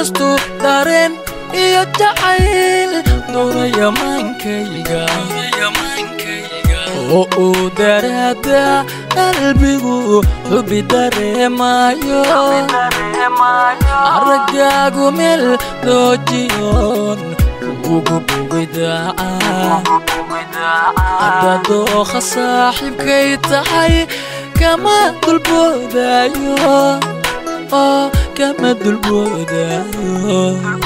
inkastuu dareen iyo jacayl doonaya maankayga oo uu daraada qalbigu xubi dareemayo aragaagu meel doojiyoon ugu bogidaaca adadooqa saaxiibkay tahay kama dulboodayo oo kama dulboodayo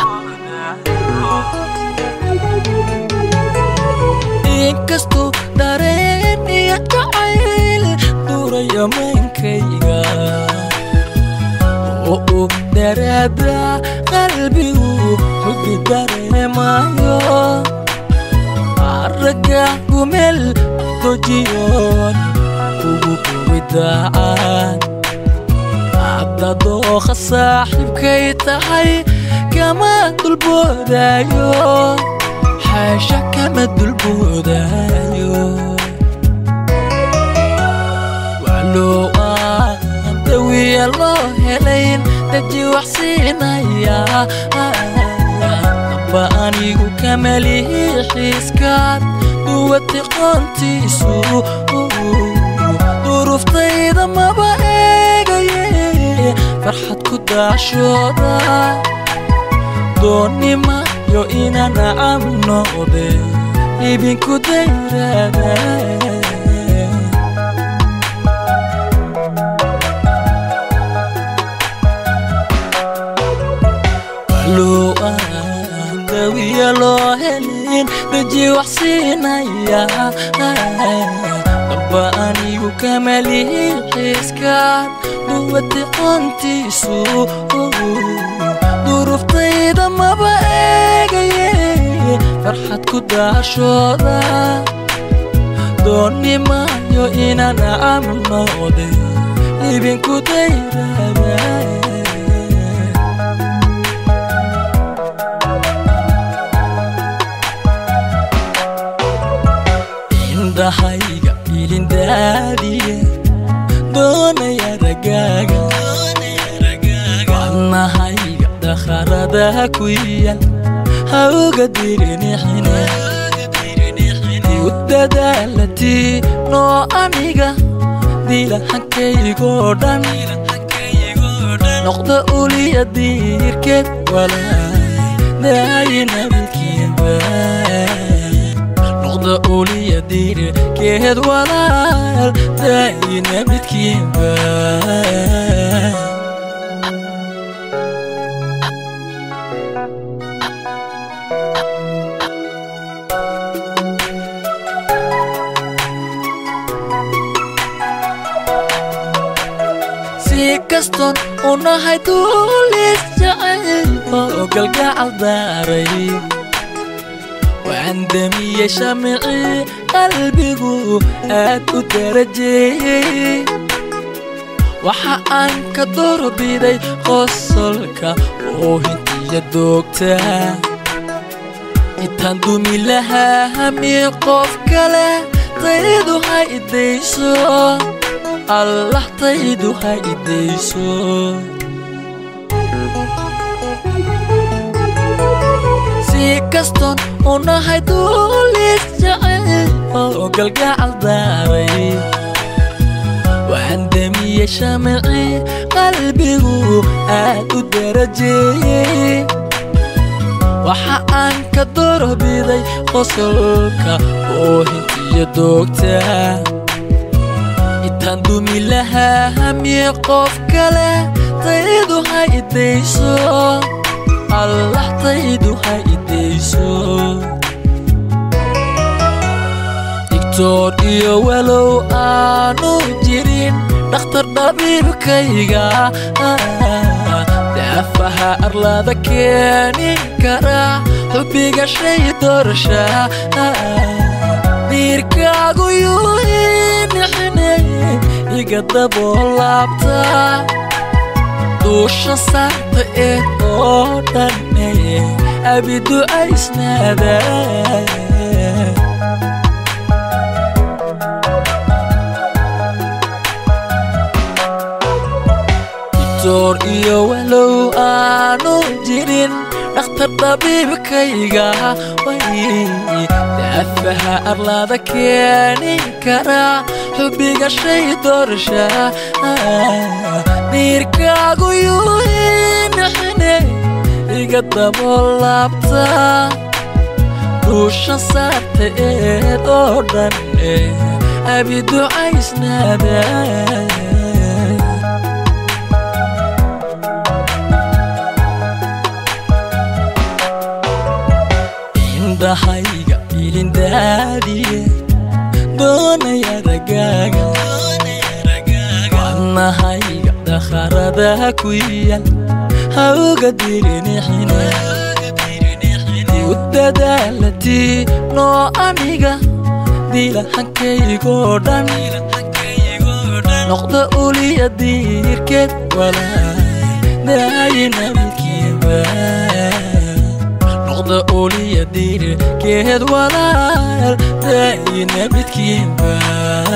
inkastuu dareen iyo jacayl duuraya maankayga oo uu daraada qalbigu xubi dareemayo aragaagu meel dojiyoon ugu bogidaacan adadooqa saaxiibkay tahay kama dulboodayo xaasha kama dulboodayo waloo aan dawiya loo helayn daji wax siinaya aba anigu kamalihi xiiskaad duwati qoontiisu duruftayda maba eegaye farxad ku daashooda doonimayo inaan nacam noqde ibinku dayrada waloo aan dawiya loo helin daji wax siinaya aba anigu kamalihi xiiskaad duwati qoontiisu duruftayda maba eegaye farxad ku daashooda doonimayo inaan nacam noqde ibinku dayrada indhahayga ilindaadiye doonaya ragaaga wadnahayga dakharada ku yaal hawga dirinixine u dadaalatii noo aniga dilahankaygo dhan noqda uliya diirkeed walaay daayinabidkiiba noqda uliya diirkeed walaal daayinabidkiiba si kastoon u nahay duulis jacayl oo galgacal daaray waan damiyey shamicii qalbigu aad u darajeeyey waxa aan ka doorbiday qosolka oo hintiya doogta intaan dumi lahaa hami qof kale taydu ha idayso allah taydu ha idayso si kastoon u nahay duulis jacayl oo galgacal daaray waan damiyey shamicii qalbigu aad u darajeeyey waxa aan ka doorbiday qosolka oo hintiya doogta intaan dumi lahaa hami qof kale taydu ha idayso allah taydu ha idayso digtoor iyo walow aanu jirin dhakhtar dhabiibkayga daafaha arlada keeni kara xubbiga shay doorsha diirkaagu yuu inixine iga daboolaabta duusha saarta eed oo dhanne abiducaysnaada doctor iyo walow aanu jirin dhakhtar dabiibkayga way daafaha arlaada keeni kara xubbiga shay doorsha dhiirkaagu yuinixine iga daboolaabta duusha saarta eed oo dhan abi ducaysnaada indhahayga ilindaadiye doonaya ragaaga wadnahayga dakharada ku yal hawga dirinixine u dadaalatii noo aniga dilahankaygo dhan noqda uliya diirkeed walaal daayinabadkiiba noqda uliya diirkeed walaal daayinabadkiiba